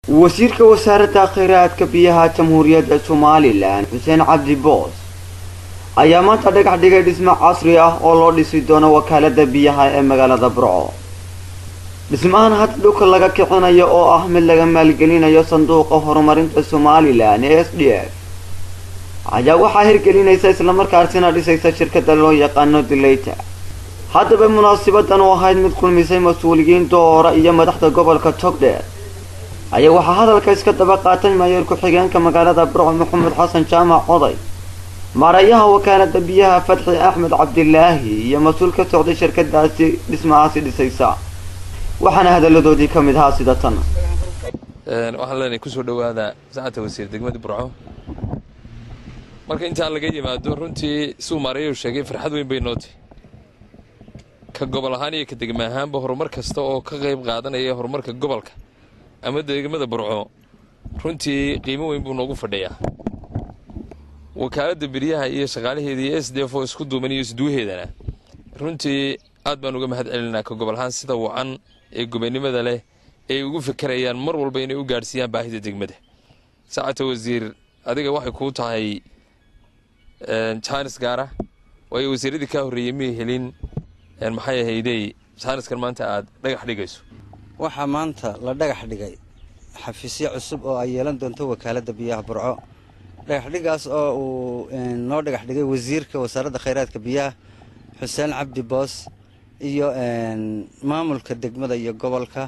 wasiirka wasaaradda kheyraadka biyaha jamhuuriyadda somalilan xuseen cabdi boos ayaa maanta dhagax dhigay dhismo casri ah oo loo dhisi doono wakaalada biyaha ee magaalada burco dhismahan hadda dhulka laga kicinayo oo ah mid laga maalgelinayo sanduuqa horumarinta somalilan ee s d f ayaa waxaa hirgelinaysa islamarkaasina dhisaysa shirkada loo yaqaano dileyta haddaba munaasibadan oo ahayd mid kulmisay mas-uuliyiin doora iyo madaxda gobolka togdheer ayaa waxaa hadalka iska daba qaatay mayor ku-xigeenka magaalada burco maxamed xasan jaamac oday maarayaha wakaalada biyaha fatxi axmed cabdilaahi iyo mas-uul ka socday shirkadaasi dhismahaasi dhisaysa waxaana hadaladoodii ka mid ahaa sida tan waxaan leenahay kusoo dhowaada saacadta wasiir degmada burco marka intaan laga yimaado runtii suu maarayahu sheegay farxad weyn bay nootay ka gobol ahaan iyo ka degma ahaanba horumar kasta oo ka qayb qaadanaya horumarka gobolka ama degmada burco runtii qiimo weyn buu noogu fadhiyaa wakaaladda biryaha iyo shaqaalaheeda iyo s d f oo isku duuban iyo isduwaheedana runtii aad baan uga mahad celinaa ka gobol ahaan sida wacan ee gobonimada leh ay ugu fekerayaan mar walba inay u gaadhsiiyaan baahida degmada saacata wasiir adiga waxay kuu tahay jaanis gaara waayo wasiiradii kaa horreeyey miyay helin maxay ahaydey jaaniskan maanta aad dhagax dhigayso waxaa maanta la dhagax dhigay xafiisyo cusub oo ay yeelan doonto wakaaladda biyaha burco dhagaxdhigaas oo uu noo dhagax dhigay wasiirka wasaaradda khayraadka biyaha xuseen cabdi boos iyo maamulka degmada iyo gobolka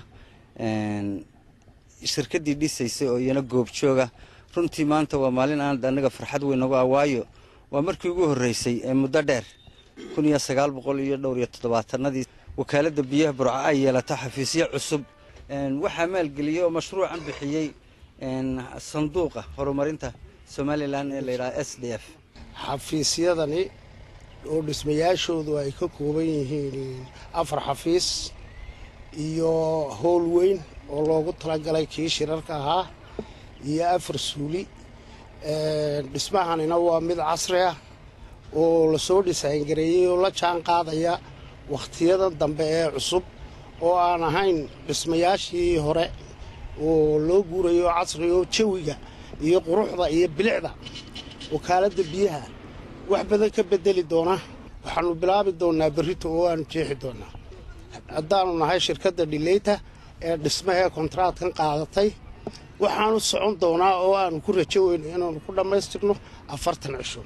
shirkaddii dhisaysay oo iyana goobjooga runtii maanta waa maalin aan anaga farxad weyn nagu ah waayo waa markii ugu horreysay ee muddo dheer kun iyo sagaal boqol iyo dhowr iyo toddobaatanadii wakaaladda biyaha burco ay yeelato xafiisyo cusub waxaa maalgeliyey oo mashruucan bixiyey sanduuqa horumarinta somalilan ee layidhaha s d f xafiisyadani oo dhismayaashoodu ay ka kooban yihiin afar xafiis iyo howl weyn oo loogu talagalay kii shirarka ahaa iyo afar suuli dhismahanina waa mid casri ah oo lasoo dhisaangareeyey oo la jaan qaadaya wakhtiyadan dambe ee cusub oo aan ahayn dhismayaashii hore oo loo guurayo casri oo jawiga iyo quruxda iyo bilicda wakaaladda biyaha wax badan ka bedeli doona waxaanu bilaabi doonaa berrito oo aanu jeexi doonaa haddaanu nahay shirkadda dhileyta ee dhismahee kontraadkan qaadatay waxaanu socon doonaa oo aanu ku rajo weyno inaanu ku dhammaystirno afartan cisho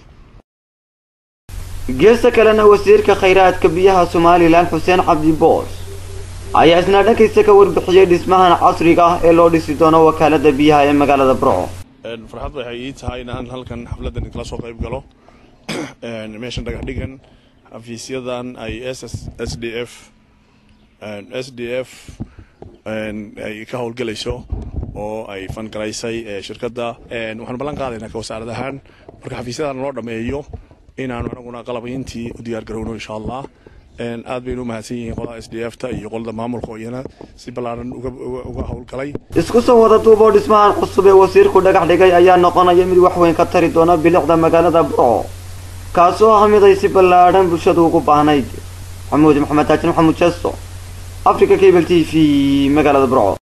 geesta kalena wasiirka khayraadka biyaha somalilan xuseen cabdi boos ayaa isna dhankiisa ka warbixiyey dhismahan casriga ah ee loo dhisi doono wakaalada biyaha ee magaalada burco farxad waxay ii tahay inaan halkan xafladan kala soo qayb galo meeshan dhagax dhigan xafiisyadan ay s d f s d f ay ka howlgelayso oo ay fangaraysay shirkadda waxaan ballan qaadaynaa ka wasaarad ahaan marka xafiisyadan loo dhammeeyo inaanu anaguna qalabayntii u diyaar garowno insha allah aad baynu u mahadsan yihiin qolada s d f ta iyo qolada maamulka oo iyana si ballaaran uga howlgalay isku soo wada duub oo dhismahan cusub ee wasiirku dhagax dhigay ayaa noqonaya mid wax weyn ka tari doona bilicda magaalada burco kaasoo ah mid ay si ballaadhan bulshadu ugu baahnayd maxamuud maxamed taajin maxamuud jeesto africa cable t v magaalada burco